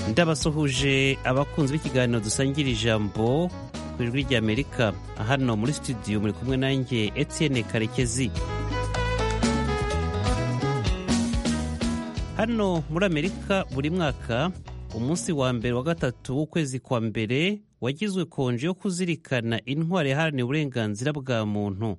ndabasuhuje abakunzi b'ikiganiro dusangira ijambo ku ijwi ry'amerika hano muri studio muri kumwe nanjye etienne karekezi hano muri amerika buri mwaka umunsi wa mbere wa gatatu w'ukwezi kwa mbere wagizwe konje yo kuzirikana intwari yaharaniye uburenganzira bwa muntu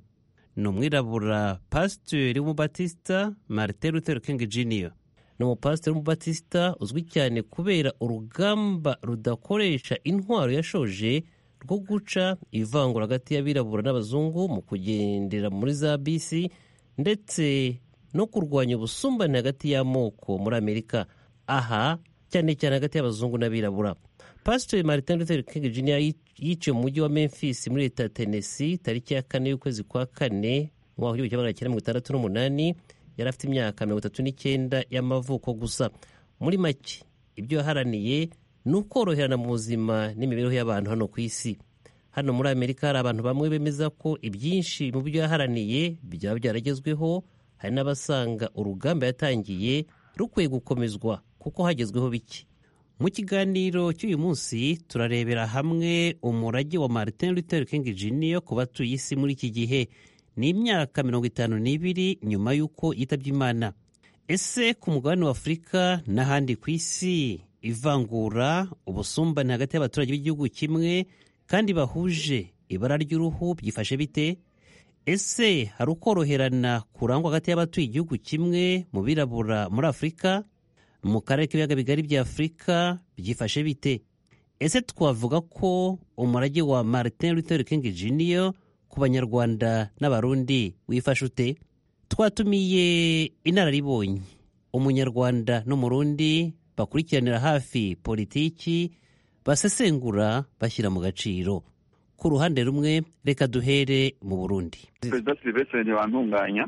ni umwirabura pasiteri w'umubatisita martin luther king jr ni umupasiteri w'umubatisita uzwi cyane kubera urugamba rudakoresha intwaro yashoje rwo guca ivangura hagati y'abirabura n'abazungu mu kugendera muri za bisi ndetse no kurwanya ubusumbane hagati y'amoko muri amerika aha cyane cyane hagati y'abazungu n'abirabura pasiteri martin luther king jr yiciwe mu mujyi wa memphis muri leta ya tennessee tariki ya kane y'ukwezi kwa kane mu mwaka w'igihumbi kimwe magana cyenda mirongo itandatu n'umunani yari afite imyaka mirongo itatu n'icyenda y'amavuko gusa muri make ibyo yaharaniye ni ukoroherana mu buzima n'imibereho y'abantu hano ku isi hano muri amerika hari abantu bamwe bemeza ko ibyinshi mu byo yaharaniye byaba byaragezweho hari n'abasanga urugamba yatangiye rukwiye gukomezwa kuko hagezweho bike mu kiganiro cy'uyu munsi turarebera hamwe umurage wa martin luther king jr ku batuye isi muri iki gihe ni imyaka mirongo itanu n'ibiri nyuma y'uko yitabye imana ese ku mugabane wa afurika n'ahandi ku isi ivangura ubusumbane hagati y'abaturage b'igihugu kimwe kandi bahuje ibara ry'uruhu byifashe bite ese hari ukoroherana kurangwa hagati y'abatuye igihugu kimwe mu birabura muri afurika mu karere k'ibiyaga bigari bya afurika byifashe bite ese twavuga ko umurage wa martin luther king jr ku banyarwanda n'abarundi wifashe ute twatumiye inararibonye umunyarwanda n'umurundi bakurikiranira hafi politiki basesengura bashyira mu gaciro ku ruhande rumwe reka duhere mu burundi perezida silivestre ntibantunganya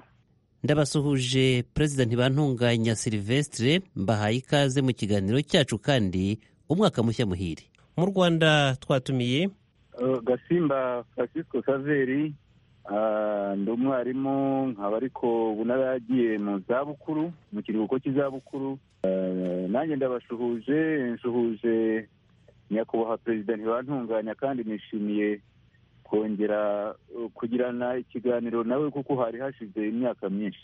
ndabasuhuje perezida ntibantunganya silivestre mbahaye ikaze mu kiganiro cyacu kandi umwaka mushya muhire mu rwanda twatumiye Uh, gasimba francisco saveri ah, ndi umwarimu nkaba ariko ubu naragiye mu zabukuru mu kiruhuko cy'izabukuru Ah, nanjye ndabashuhuje nshuhuje nyakubahwa perezida ntibantunganya kandi nishimiye kongera uh, kugirana ikiganiro nawe kuko hari hashize imyaka myinshi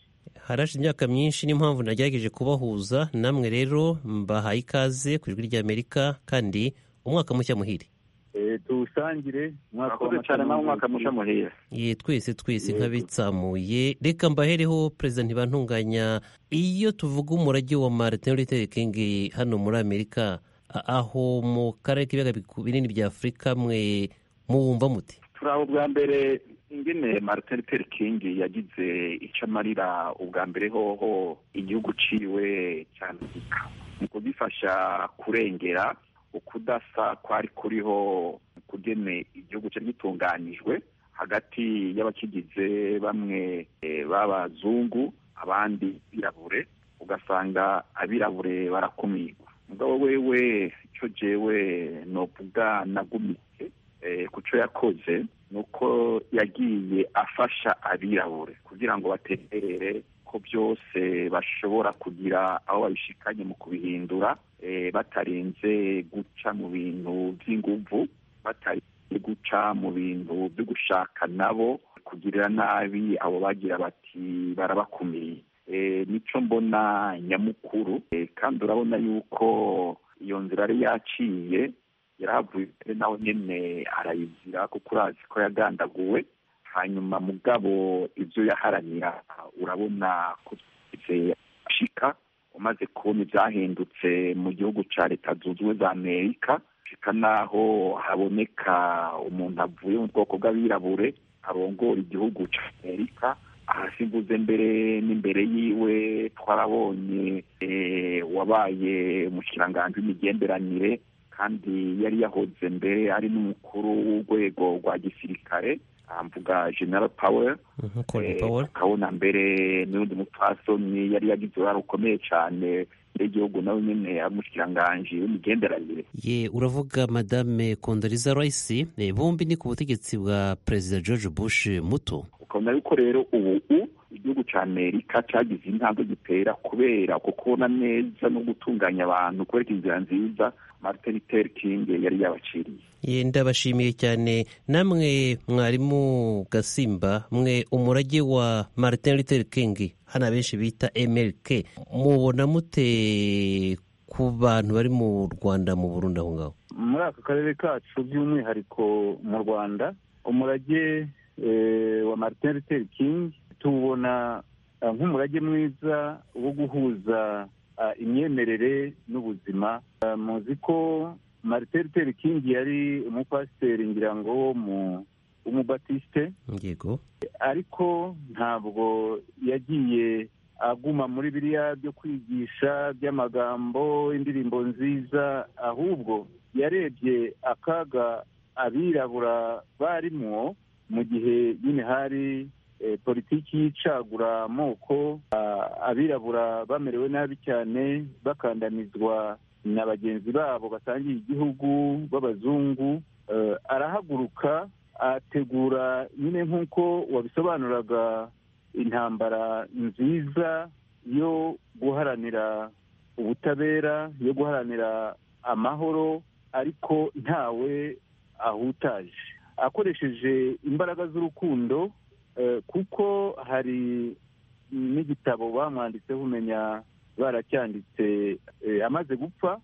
harashe imyaka myinshi niyo mpamvu nagerageje kubahuza namwe rero mbahaye ikaze ku ijwi ry'amerika kandi umwaka mushya muhire Eh, tuwusangire umwaka murakoze cyane w'amata nawe umwaka musha n'umwaka muhira ye twese twese Yego. nk'abitsamuye reka mbahereho perezida ntibantunganya iyo tuvuga umurage wa martin luther king hano muri amerika a- aho mu karere k'ibiyaga biku- binini bya afurika mwe muwumva muti turi aho bwa mbere ingene martin luther king yagize icyo amarira ubwa mbere hoho igihugu ciwe cyandika mu kugifasha kurengera ukudasa kwari kuriho mu kugene igihugu cyari gitunganijwe hagati y'abakigize bamwe eh, b'abazungu abandi birabure ugasanga abirabure barakumirwa mugabo wewe icyo jewe novuga nagumitse eh, ku cyo yakoze ni uko yagiye afasha abirabure kugira ngo batemberere ko byose bashobora kugira aho babishikanye mu kubihindura eh, batarinze guca mu bintu by'inguvu batarinze guca mu bintu byo gushaka nabo kugirira nabi abo bagira bati barabakumiriye Eh, nico mbona nyamukuru Eh, kandi urabona yuko iyo nzira yari yaciye yarahavuye nawe nyene arayizira kuko urazi ko yagandaguwe hanyuma mugabo ibyo yaharanira urabona ko byize ashika umaze kubona ibyahindutse mu gihugu cya leta zunze ubumwe za amerika ashika n'aho haboneka umuntu avuye mu bwoko bw'abirabure arongora igihugu cya amerika hasi mvuze mbere n'imbere yiwe twarabonye eh, wabaye umushikiranganji w'imigenderanire kandi yari yahoze mbere ari n'umukuru w'urwego rwa gisirikare ah, mvuga general powell colin Eh, powell tukabona mbere n'undi mupfasoni yari yagize uruhare rukomeye cyane n'igihugu nawe nyine ari umushikiranganji w'imigenderanire ye uravuga madame kondoriza rice eh, bombi ni ku butegetsi bwa perezida george bush muto ukabona yuko rero ubu u- igihugu cya amerika cyagize intambwe gitera kubera kubona neza no gutunganya abantu kubera inzira nziza martin luther king yari yabaciriye ndabashimiye cyane namwe mwarimu gasimba mwe umurage wa martin luther king hano abenshi bita mlk mubona mute ku bantu bari mu rwanda mu burundi aho ngaho muri aka karere kacu by'umwihariko mu rwanda umurage wa martin luther king tuwubona nk'umurage mwiza wo guhuza imyemerere n'ubuzima muzi ko martin luther king yari umupasiteri ngira ngo w'umubatisite yego ariko ntabwo yagiye aguma muri biriya byo kwigisha by'amagambo indirimbo nziza ahubwo yarebye akaga abirabura barimwo mu gihe nyine hari politiki y'icagura amoko abirabura bamerewe nabi cyane bakandamizwa na bagenzi babo basangiye igihugu b'abazungu arahaguruka ategura nyine nk'uko wabisobanuraga intambara nziza yo guharanira ubutabera yo guharanira amahoro ariko ntawe ahutaje akoresheje imbaraga z'urukundo kuko hari n'igitabo bamwanditseho umenya baracyanditse amaze gupfa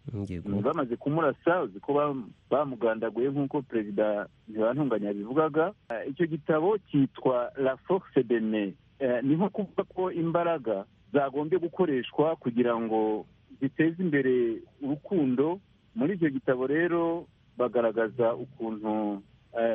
bamaze kumurasa uzi ko bamugandaguye nk'uko perezida ntibantunganya yabivugaga icyo gitabo cyitwa la force de me ni nko kuvuga ko imbaraga zagombye gukoreshwa kugira ngo ziteze imbere urukundo muri icyo gitabo rero bagaragaza ukuntu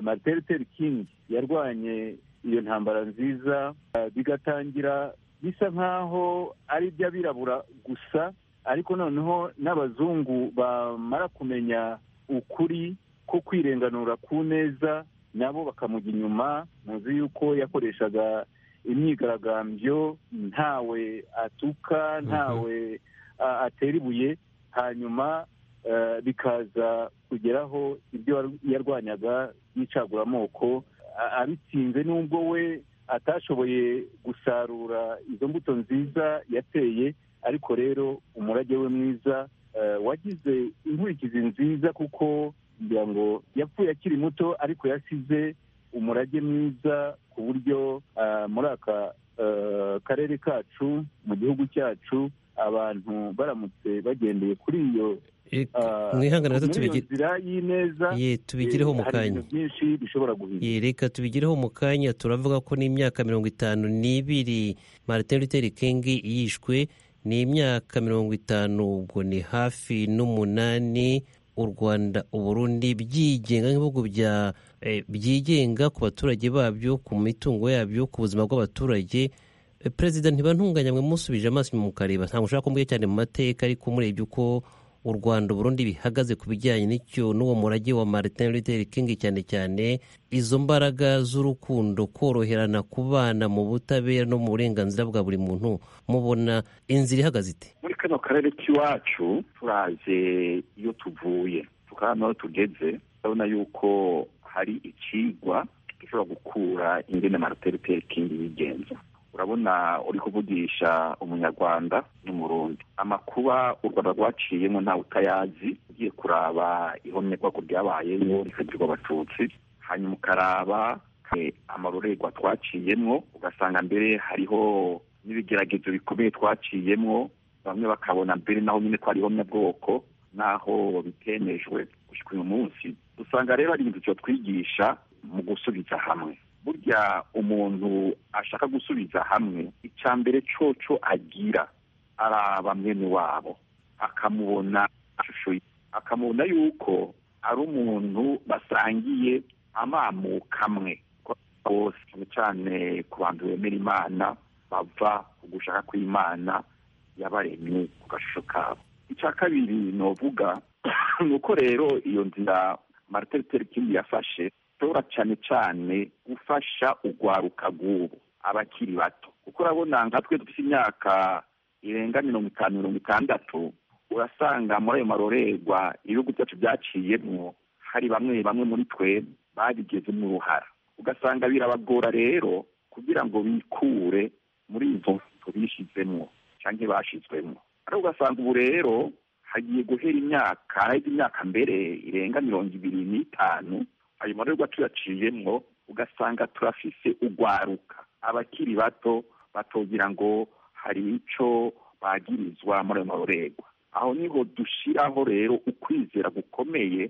marite luther king yarwanye iyo ntambara nziza bigatangira bisa nk'aho ari iby'abirabura gusa ariko noneho n'abazungu bamara kumenya ukuri ko kwirenganura ku neza nabo bakamujya inyuma muzi yuko yakoreshaga imyigaragambyo ntawe atuka ntawe atera ibuye hanyuma bikaza kugeraho ibyo yarwanyaga y'incaguramoko abitsinze n'ubwo we atashoboye gusarura izo mbuto nziza yateye ariko rero umurage we mwiza wagize inkurikizi nziza kuko kugira ngo yapfuye akiri muto ariko yasize umurage mwiza ku buryo muri aka karere kacu mu gihugu cyacu abantu baramutse bagendeye kuri iyo tubigireho mu kanya reka tubigireho mu kanya turavuga ko n'imyaka mirongo itanu n'ibiri martin luther king yishwe ni imyaka mirongo itanu ubwo ni hafi n'umunani u rwanda uburundi byigenga nk'ibihugu byigenga ku baturage babyo ku mitungo yabyo ku buzima bw'abaturage perezida ntibantunganya mwe musubije amaso mu kareba ntabwo ushobora kumbwira cyane mu mateka ariko umurebye uko u rwanda burundi bihagaze ku bijyanye n'icyo n'uwo murage wa martin luther king cyane cyane izo mbaraga z'urukundo koroherana kubana mu butabera no mu burenganzira bwa buri muntu mubona inzira ihagaze ite muri kano karere k'iwacu turaje iyo tuvuye tukaba aho tugeze urabona yuko hari ikigwa gishobora gukura ingene martin luther king yigenza urabona uri kuvugisha umunyarwanda n'umurundi amakuba u rwanda rwaciyemo ntawe utayazi ugiye kuraba ihomyerwa ko ryabayemo rifungirwa abatutsi hanyuma ukaraba amarorerwa twaciyemo ugasanga mbere hariho n'ibigeragezo bikomeye twaciyemo bamwe bakabona mbere naho nyine ko ari ihomyabwoko naho bitemejwe gushyika uyu munsi usanga rero ari ibintu twigisha mu gusubiza hamwe burya umuntu ashaka gusubiza hamwe icya mbere coco agira araba mwene wabo akamubona ishusho akamubona yuko ari umuntu basangiye amamuka amwe bose cyane cyane ku bantu bemera imana bava ku gushaka kw'imana yabaremye ku gashusho kabo icya kabiri novuga ni uko rero iyo nzira martin luther king yafashe ushobora cyane cyane gufasha urwaruka rw'ubu abakiri bato kuko urabona nka twe dufite imyaka irenga mirongo itanu mirongo itandatu urasanga muri ayo marorerwa ibihugu byacu byaciyemo hari bamwe bamwe muri twe babigezemo uruhara ugasanga birabagora rero kugira ngo bikure muri izo mvugo bishyizemo cyangwa bashyizwemo ariko ugasanga ubu rero hagiye guhera imyaka haraheze imyaka mbere irenga mirongo ibiri n'itanu ayo marerwa tuyaciyemo ugasanga turafise ugwaruka abakiri bato batogira ngo hari icyo bagirizwa muri ayo marorerwa aho niho dushyiraho rero ukwizera gukomeye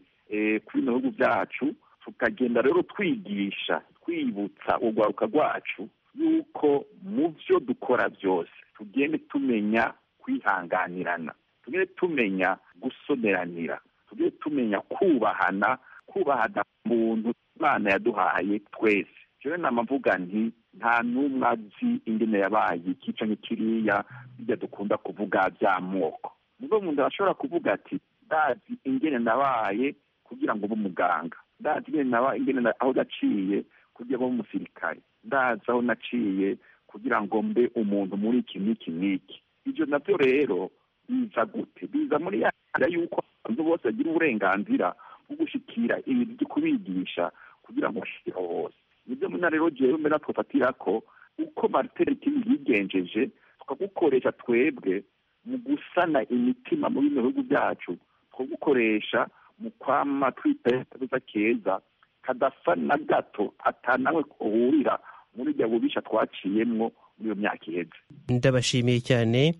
kuri bino bihugu byacu tukagenda rero twigisha twibutsa urwaruka rwacu yuko mu byo dukora byose tugende tumenya kwihanganirana tugende tumenya gusomeranira tugende tumenya kubahana kubahana muntu imana yaduhaye twese rero nama mvuga nti nta n'umwe azi ingene yabaye ikica n'ikiriya bijya dukunda kuvuga by'amoko nubwo umuntu ashobora kuvuga ati ndazi ingene nabaye kugira ngo ube umuganga ndazi ingene nabaye ingene aho naciye kugira ngo ube umusirikare ndazi aho naciye kugira ngo mbe umuntu muri iki n'iki n'iki ibyo nabyo rero biza gute biza muri ya nzira y'uko abantu bose bagira uburenganzira bwo gushyikira ibintu byo kubigisha kugira ngo bashyikeho hose nibyo muna rero rero mbere twafatira ko uko mariteriti yigenjeje tukagukoresha twebwe mu gusana imitima mu bino bihugu byacu twagukoresha mu kwama twita keza kadasa na gato atanawe kuhurira muri ibyo bubisha twaciyemo muri iyo myaka iheze ndabashimiye cyane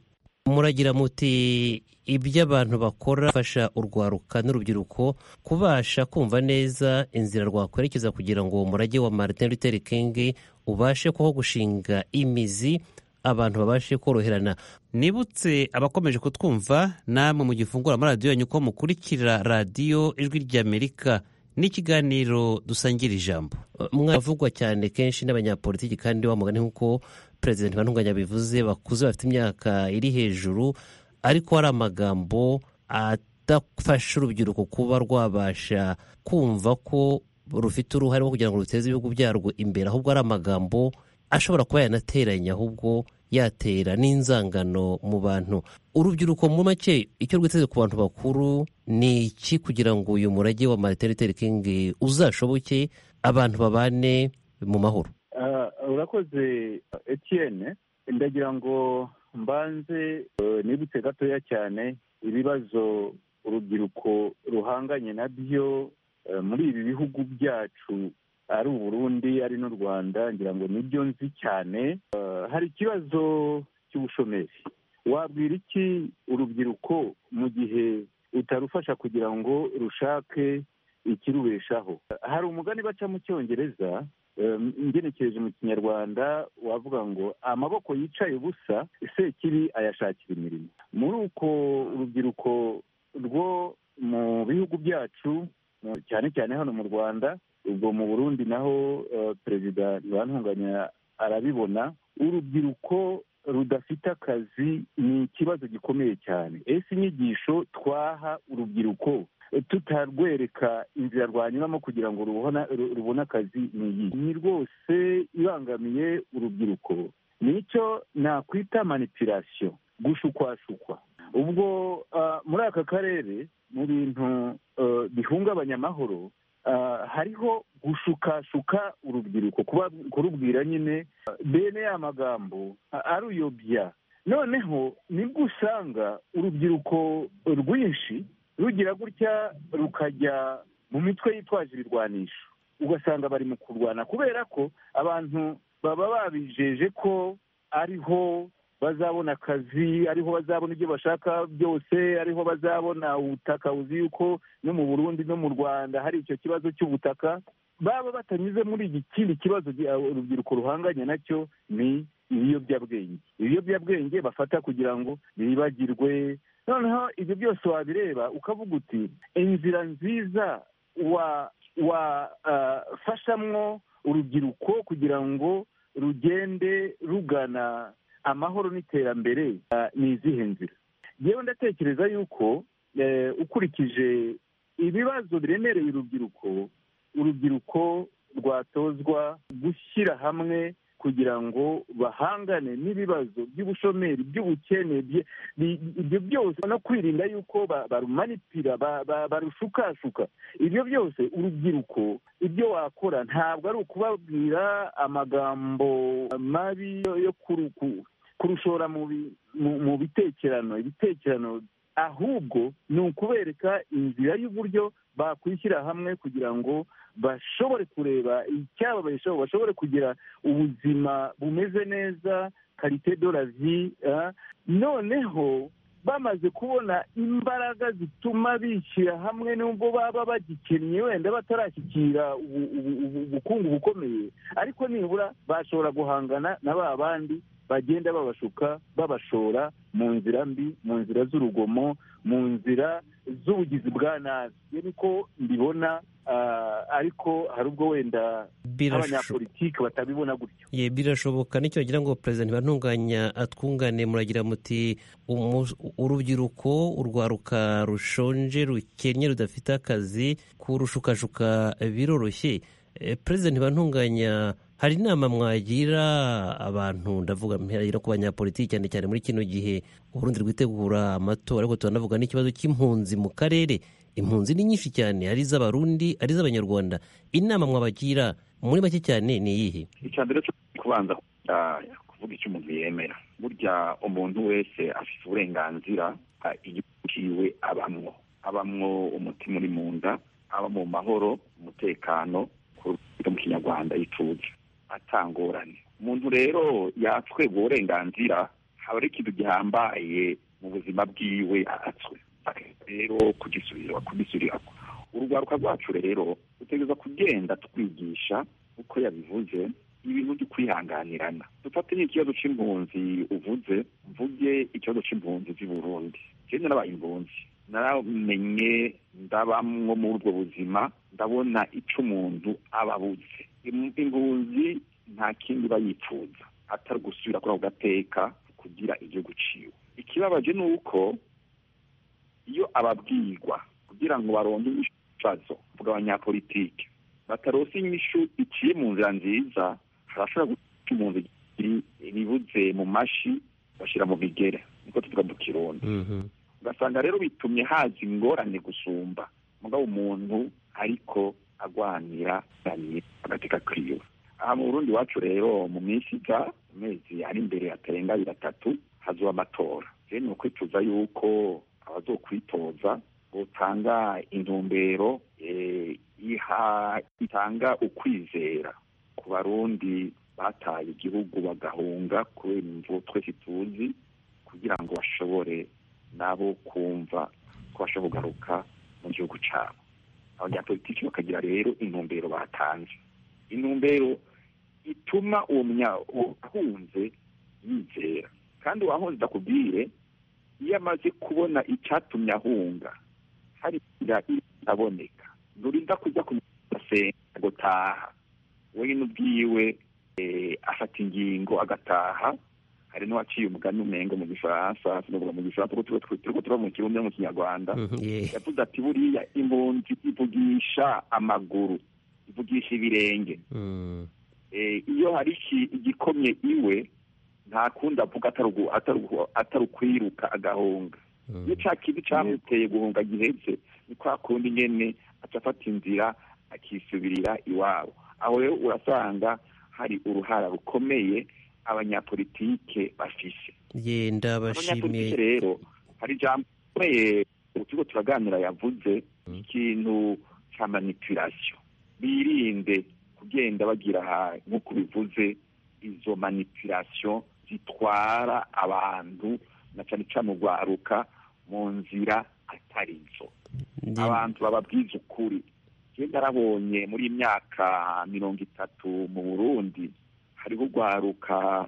muragira muti ibyo abantu bakora bafasha urwaruka n'urubyiruko kubasha kumva neza inzira rwakwerekeza kugira ngo umurage wa Martin Luther King ubashe kuho gushinga imizi abantu babashe koroherana nibutse abakomeje kutwumva namwe mu gifungura amaradiyo yanyu ko mukurikira radiyo ijwi ry'amerika n'ikiganiro dusangira ijambo mwavugwa cyane kenshi n'abanyapolitiki kandi wa mugani nk'uko perezida ntibantunganya bivuze bakuze bafite imyaka iri hejuru ariko hari amagambo adafasha urubyiruko kuba rwabasha kumva ko rufite uruhare rwo kugira ngo ruteze ibihugu byarwo imbere ahubwo ari amagambo ashobora kuba yanateranya ahubwo yatera n'inzangano mu bantu urubyiruko mu make icyo rwiteze ku bantu bakuru ni iki kugira ngo uyu murage wa Martin Luther King uzashoboke abantu babane mu mahoro urakoze Etienne ndagira ngo mbanze nibutse gatoya cyane ibibazo urubyiruko ruhanganye na byo muri ibi bihugu byacu ari uburundi ari n'u rwanda ngira ngo nibyo nzi cyane hari ikibazo cy'ubushomeri wabwira iki urubyiruko mu gihe utarufasha kugira ngo rushake ikirubeshaho hari umugani baca mu cyongereza ngenekereje mu kinyarwanda wavuga ngo amaboko yicaye ubusa sekibi ayashakira imirimo muri uko urubyiruko rwo mu bihugu byacu cyane cyane hano mu rwanda ubwo mu burundi naho perezida ntibantunganya arabibona urubyiruko rudafite akazi ni ikibazo gikomeye cyane ese inyigisho twaha urubyiruko tutarwereka inzira rwanyuramo kugira ngo rubone akazi ni iyi ni rwose ibangamiye urubyiruko nicyo nakwita manipirasiyo gushukwashukwa ubwo muri aka karere mu bintu bihungabanya amahoro hariho gushukashuka urubyiruko kurubwira nyine bene ya magambo aruyobya noneho nibwo usanga urubyiruko rwinshi rugira gutya rukajya mu mitwe yitwaje ibirwanisho ugasanga bari mu kurwana kubera ko abantu baba babijeje ko ariho bazabona akazi ariho bazabona ibyo bashaka byose ariho bazabona ubutaka buzi yuko no mu burundi no mu rwanda hari icyo kibazo cy'ubutaka baba batanyuze muri iki kindi kibazo urubyiruko ruhanganye nacyo ni ibiyobyabwenge ibiyobyabwenge bafata kugira ngo bibagirwe noneho ibyo byose wabireba ukavuga uti inzira nziza wafashamwo urubyiruko kugira ngo rugende rugana amahoro n'iterambere ni izihe nzira yewe ndatekereza yuko ukurikije ibibazo biremereye urubyiruko urubyiruko rwatozwa gushyira hamwe kugira ngo bahangane n'ibibazo by'ubushomeri by'ubukene ibyo byose no kwirinda yuko barumanipira barushukashuka ibyo byose urubyiruko ibyo wakora ntabwo ari ukubabwira amagambo mabi yo kurushora mu bitekerano ibitekerano ahubwo ni ukubereka inzira y'uburyo bakwishyira hamwe kugira ngo bashobore kureba icyababeshaho bashobore kugira ubuzima bumeze neza karite do lavi noneho bamaze kubona imbaraga zituma bishyira hamwe nubwo baba bagikennye wenda batarashyikira ubukungu bukomeye ariko nibura bashobora guhangana na ba bandi bagenda babashuka babashora mu nzira mbi mu nzira z'urugomo mu nzira z'ubugizi bwa nabi iyo niko mbibona ariko hari ubwo wenda abanyapolitiki batabibona gutyo birashoboka nicyo wagira ngo perezida ntibantunganya atwungane muragira muti urubyiruko urwaruka rushonje rukennye rudafite akazi kurushukashuka biroroshye perezida ntibantunganya hari inama mwagira abantu ndavuga mwagira ku banyapolitiki cyane cyane muri kino gihe uburundi rwitegura amatora ariko turanavuga n'ikibazo cy'impunzi mu karere impunzi ni nyinshi cyane ari iz'abarundi ari iz'abanyarwanda inama mwabagira muri make cyane ni iyihe icya mbere cyo kubanza kuvuga icyo umuntu yemera burya umuntu wese afite uburenganzira igihugu kiwe abamwo abamwo umutima uri mu nda aba mu mahoro umutekano mu kinyarwanda yituje atangorane umuntu rero yatwebwa uburenganzira haba ari ikintu gihambaye mu buzima bwiwe atswe rero kugisubira kugisubira urwaruka rwacu rero dutegereza kugenda twigisha uko yabivuze ibintu byo kwihanganirana dufate n'ikibazo cy'impunzi uvuze mvuge ikibazo cy'impunzi z'i burundi njyewe narabaye impunzi naramenye ndabamwo muri ubwo buzima ndabona icyo umuntu aba abuze impunzi nta kindi iba yifuza atari gusubira kuri ako gateka kugira igihugu ciwe ikibabaje ni uko iyo ababwirwa kugira ngo baronke ibibazo bw'abanyapolitike batarose inyishu iciye mu nzira nziza harashobora guca umuntu ibibuze mu mashi bashyira mu bigere niko tuvuga mu kirundi ugasanga rero bitumye haza ingorane gusumba mugabo umuntu ariko agwanira agateka kiwe aha mu burundi iwacu rero mu minsi ija amezi ari imbere atarenga abiri atatu hazuba amatora rero ni ukwicuza yuko abazokwitoza butanga intumbero itanga ukwizera ku barundi bataye igihugu bagahunga kubera imvubu twese tuzi kugira ngo bashobore nabo kumva ko bashobora kugaruka mu gihugu cyabo abanyapolitiki bakagira rero intumbero batanze intumbero ituma uwo ahunze yizera kandi uwahunze ndakubwire iyo amaze kubona icyatumye ahunga hari inzira itaboneka nturinda kujya kumusenya gutaha wenyine ubwiwe afata ingingo agataha hari n'uwaciye umugani umengo mu gifaransa sinavuga mu gifaransa kuko tuba mu kirundi no mu kinyarwanda yavuze ati buriya impunzi ivugisha amaguru ivugisha ibirenge iyo hari igikomye iwe nta kundi avuga atari ukwiruka agahunga iyo cya kintu cyamuteye guhunga gihetse ni kwa kundi nyine acafata inzira akisubirira iwabo aho rero urasanga hari uruhara rukomeye abanyapolitike bafise yenda bashimiye rero hari ijambo ukigo turaganira yavuze ikintu cya manipulasiyo birinde kugenda bagira nk'uko bivuze izo manipulasiyo zitwara abantu na cyane cyane urwaruka mu nzira atari zo abantu bababwiza ukuri genda arabonye muri myaka mirongo itatu mu burundi hariho urwaruka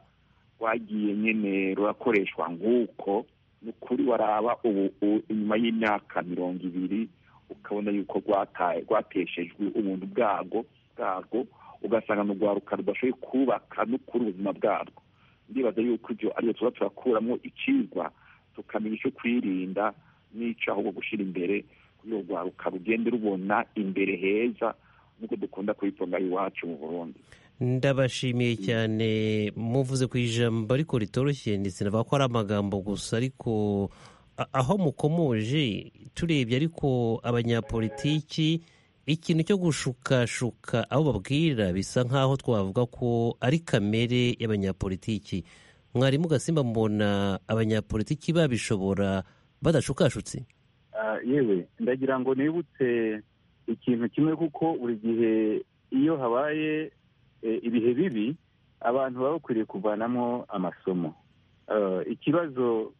rwagiye nyine rurakoreshwa nk'uko ni ukuri waraba ubu inyuma y'imyaka mirongo ibiri ukabona yuko rwateshejwe ubuntu bwarwo bwarwo ugasanga ni urwaruka rudashoboye kubaka n'ukuri ubuzima bwarwo ndibaza yuko ibyo ariyo tuba turakuramo ikigwa tukamenya icyo kwirinda n'icyo ahubwo gushyira imbere kuri urwo rwaruka rugende rubona imbere heza nk'uko dukunda kuyitonga iwacu mu burundi ndabashimiye cyane muvuze ku ijambo ariko ritoroshye ndetse navuga ko ari amagambo gusa ariko aho mukomoje turebye ariko abanyapolitiki ikintu cyo gushukashuka aho babwira bisa nk'aho twavuga ko ari kamere y'abanyapolitiki mwarimu gasimba mbona abanyapolitiki babishobora badashukashutse yewe ndagira ngo nibutse ikintu kimwe kuko buri gihe iyo habaye ibihe bibi abantu baba bakwiriye kuvanamo amasomo ikibazo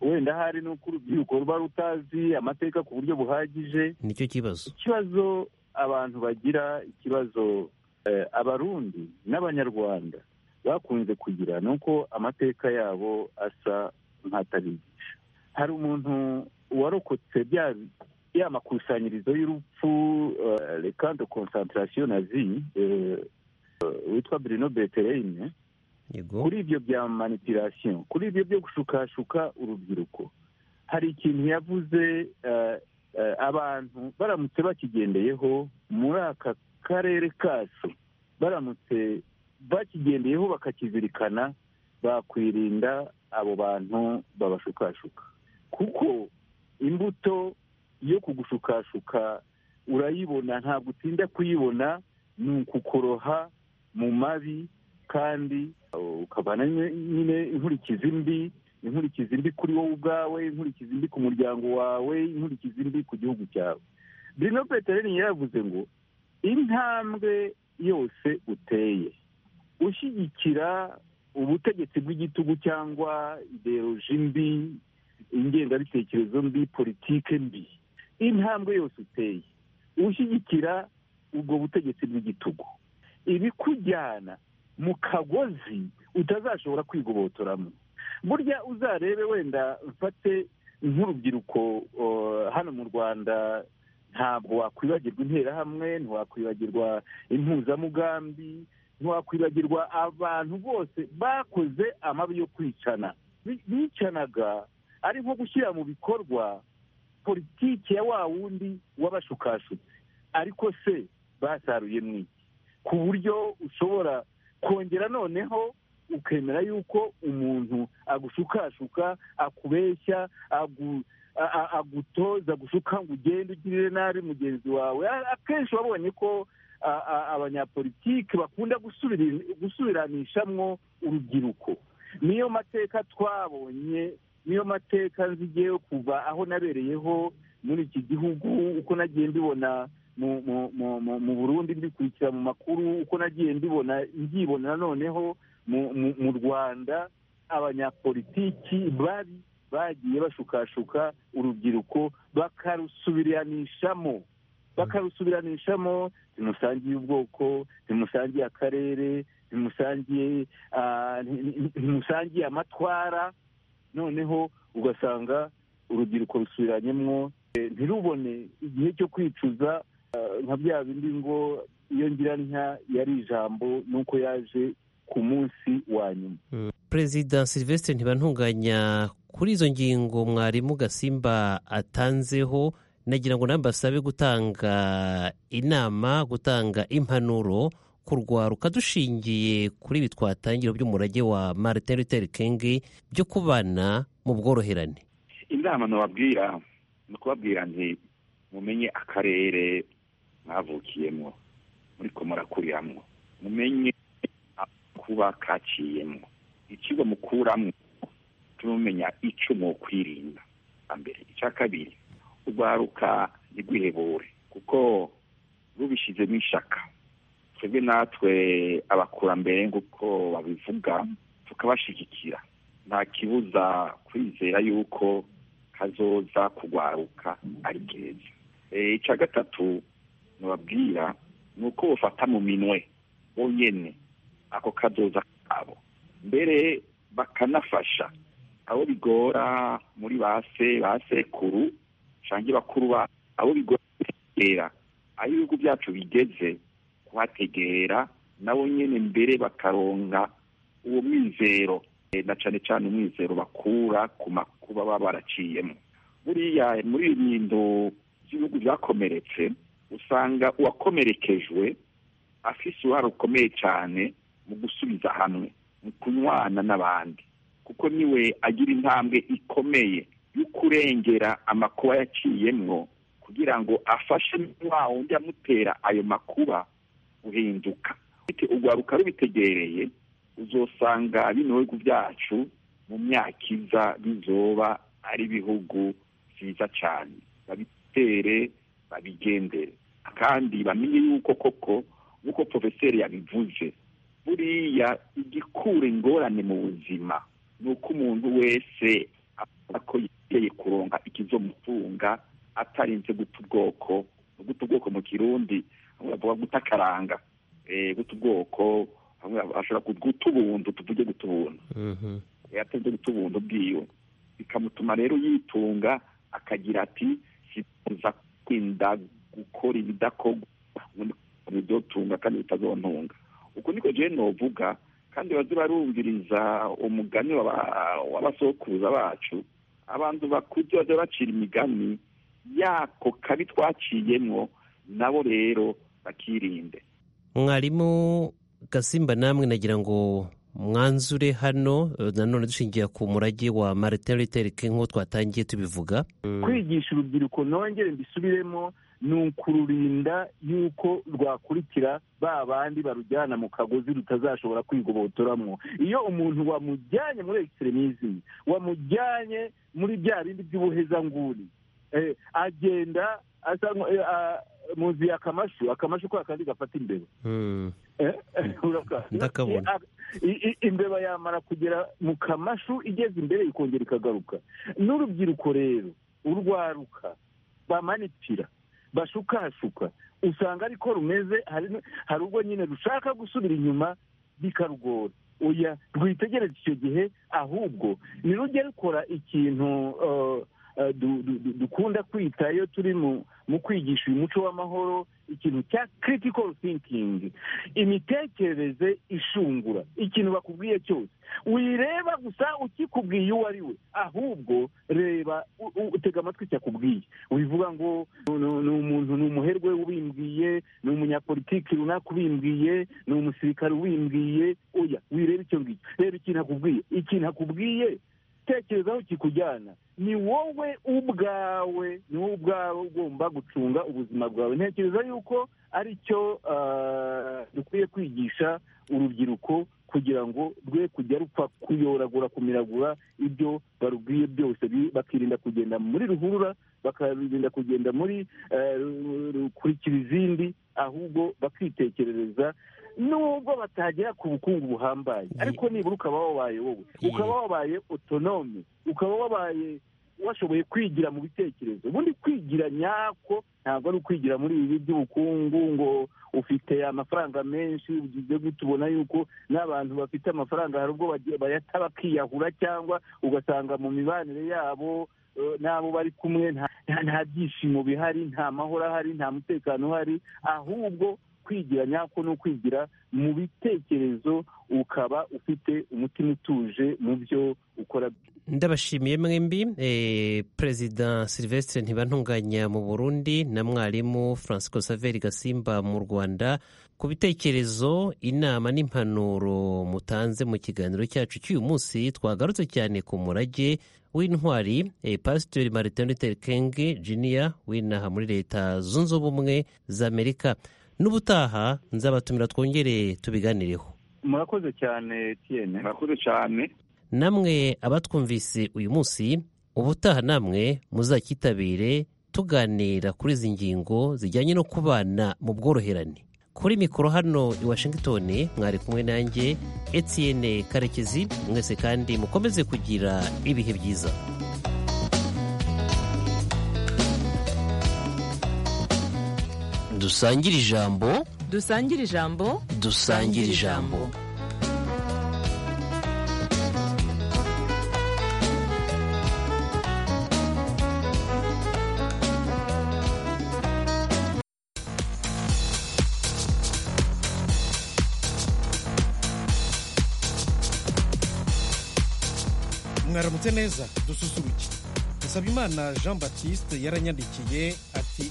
wenda hari n'uko urubyiruko ruba rutazi amateka ku buryo buhagije nicyo kibazo ikibazo abantu bagira ikibazo abarundi n'abanyarwanda bakunze kugira ni uko amateka yabo asa nk'atabigisha hari umuntu warokotse ya makusanyirizo y'urupfu reka de konsantarasiyo nazi witwa birino betereyine kuri ibyo bya manipirasiyo kuri ibyo byo gushukashuka urubyiruko hari ikintu yavuze abantu baramutse bakigendeyeho muri aka karere kacu baramutse bakigendeyeho bakakizirikana bakwirinda abo bantu babashukashuka kuko imbuto yo kugushukashuka urayibona ntabwo utinda kuyibona ni ukukoroha mu mabi kandi ukavana nyine inkurikizi mbi inkurikizi mbi kuri wowe ubwawe inkurikizi mbi ku muryango wawe inkurikizi mbi ku gihugu cyawe birino peteroli yaravuze ngo intambwe yose uteye ushyigikira ubutegetsi bw'igitugu cyangwa ideoloji mbi ingengabitekerezo mbi politike mbi intambwe yose uteye ushyigikira ubwo butegetsi bw'igitugu ibikujyana mu kagozi utazashobora kwigobotoramo burya uzarebe wenda mfate nk'urubyiruko hano mu rwanda ntabwo wakwibagirwa interahamwe ntiwakwibagirwa impuzamugambi ntiwakwibagirwa abantu bose bakoze amabi yo kwicana bicanaga ari nko gushyira mu bikorwa politiki ya wa wundi w'abashukashutsi ariko se basaruye mwiki ku buryo ushobora kongera noneho ukemera yuko umuntu agushukashuka akubeshya agutoza gushuka ngo ugende ugirire nabi mugenzi wawe akenshi wabonye ko abanyapolitiki bakunda gusubiranishamo urubyiruko niyo mateka twabonye niyo mateka nzigeyo kuva aho nabereyeho muri iki gihugu uko nagiye mbibona mu burundi mbikurikira mu makuru uko nagiye mbibona mbibona noneho mu rwanda abanyapolitiki bari bagiye bashukashuka urubyiruko bakarusubiranishamo bakarusubiranishamo ntimusangiye ubwoko ntimusangiye akarere ntimusangiye amatwara noneho ugasanga urubyiruko rusubiranyemo ntirubone igihe cyo kwicuza nka bya bindi ngo iyo ngira ntya yari ijambo nuko yaje ku munsi wa nyuma perezida silvestre ntibantunganya kuri izo ngingo mwarimu gasimba atanzeho nagira ngo nawe basabe gutanga inama gutanga impanuro kurwaruka dushingiye kuri ibi twatangira by'umurage wa martin luther king byo kubana mu bworoherane inama nababwira ni ukubabwira nti mumenye akarere mwavukiyemo muriko murakuriramwo mumenye kuba kaciyemo ikigo mukuramo tumumenya icyo mukwirinda mbere icya kabiri urwaruka ntigwihebure kuko rubishyizemo ishaka twebwe natwe abakurambere nk'uko babivuga tukabashyigikira nta kibuza kwizera yuko kazoza kugwaruka ari keza icya gatatu nubabwira ni uko bufata mu minwe bonyine ako kazoza kabo mbere bakanafasha abo bigora muri ba se ba sekuru cyangwa bakuru ba abo bigora gutegera aho ibihugu byacu bigeze kuhategera nabo nyine mbere bakaronga uwo mwizero na cyane cyane umwizero bakura ku makuba baba baraciyemo buriya muri inyundo z'ibihugu byakomeretse usanga uwakomerekejwe afise uruhare rukomeye cyane mu gusubiza hamwe mu kunywana n'abandi kuko niwe agira intambwe ikomeye yo kurengera amakuba yaciyemwo kugira ngo afashe wa wundi amutera ayo makuba guhinduka urwaruka rubitegereye uzosanga bino bihugu byacu mu myaka iza bizoba ari ibihugu byiza cyane babitere babigendere kandi bamenye yuko koko nk'uko porofeseri yabivuze buriya igikura ingorane mu buzima ni uko umuntu wese avuga ko yiteye kuronga ikizomutunga atarinze guta ubwoko guta ubwoko mu kirundi bamwe bavuga guta akaranga guta ubwoko ashobora guta ubuntu tuvuge guta ubuntu atarinze guta ubuntu bwiwe bikamutuma rero yitunga akagira ati sifuza kwinda gukora ibidakorwa bidyotunga kandi bitazontunga uko niko jene novuga kandi baze barumviriza umugani w'abasokuruza bacu abantu bakuze bajya bacira imigani yako kabi twaciyemo nabo rero bakirinde mwarimu gasimba namwe nagira ngo mwanzure hano nanone dushingiye ku murage wa mariteriterike nk'uko twatangiye tubivuga kwigisha urubyiruko nongere mbisubiremo ni ukururinda yuko rwakurikira ba bandi barujyana mu kagozi rutazashobora kwigobotoramwo iyo umuntu wamujyanye muri ekisitremisimi wamujyanye muri bya bindi by'ubuhezanguni agenda asa muzi akamashu akamashu kwa kandi gafata imbeba imbeba yamara kugera mu kamashu igeze imbere ikongera ikagaruka n'urubyiruko rero urwaruka bamanitira bashukashuka usanga ariko rumeze hari ubwo nyine rushaka gusubira inyuma bikarugora oya rwitegereze icyo gihe ahubwo nirujye rukora ikintu dukunda kwita iyo turi mu kwigisha uyu muco w'amahoro ikintu cya critical thinking imitekerereze ishungura ikintu bakubwiye cyose wireba gusa ukikubwiye uwo ari we ahubwo reba utega amatwi cyakubwiye wivuga ngo ni umuntu ni umuherwe ubimbwiye ni umunyapolitiki runaka ubimbwiye ni umusirikare ubimbwiye oya wireba icyo ngicyo reba ikintu akubwiye ikintu akubwiye tekerezaho kikujyana ni wowe ubwawe ni wowe ubwawe ugomba gucunga ubuzima bwawe ntekereza yuko aricyo dukwiye kwigisha urubyiruko kugira ngo rwe kujya rupfa kuyoragura kumiragura ibyo barubwiye byose bakirinda kugenda muri ruhurura bakarinda kugenda muri kurikira izindi ahubwo bakitekerereza nubwo batagera ku bukungu buhambaye ariko nibura ukaba wabaye wowe ukaba wabaye otonome ukaba wabaye washoboye kwigira mu bitekerezo ubundi kwigira nyako ntabwo ari ukwigira muri ibi by'ubukungu ngo ufite amafaranga menshi ugize gutya ubona yuko n'abantu bafite amafaranga hari ubwo bayata bakiyahura cyangwa ugasanga mu mibanire yabo n'abo bari kumwe nta byishimo bihari nta mahoro ahari nta mutekano uhari ahubwo kwigira nyako ni ukwigira mu bitekerezo ukaba ufite umutima utuje mu byo ukora ndabashimiye mwembi perezida silvestre ntibantunganya mu burundi na mwarimu francisco saveri gasimba mu rwanda ku bitekerezo inama n'impanuro mutanze mu kiganiro cyacu cy'uyu munsi twagarutse cyane ku murage w'intwari pasitori martin luther king junior w'inaha muri leta zunze ubumwe za amerika n'ubutaha nzabatumira twongereye tubiganireho murakoze cyane tiyene murakoze cyane namwe abatwumvise uyu munsi ubutaha namwe muzakitabire tuganira kuri izi ngingo zijyanye no kubana mu bworoherane kuri mikoro hano i washington mwari kumwe nanjye etiyene karekezi mwese kandi mukomeze kugira ibihe byiza dusangire ijambo dusangire ijambo dusangire ijambo mwaramutse neza dususuruke dusaba imana jean batiste yaranyandikiye ati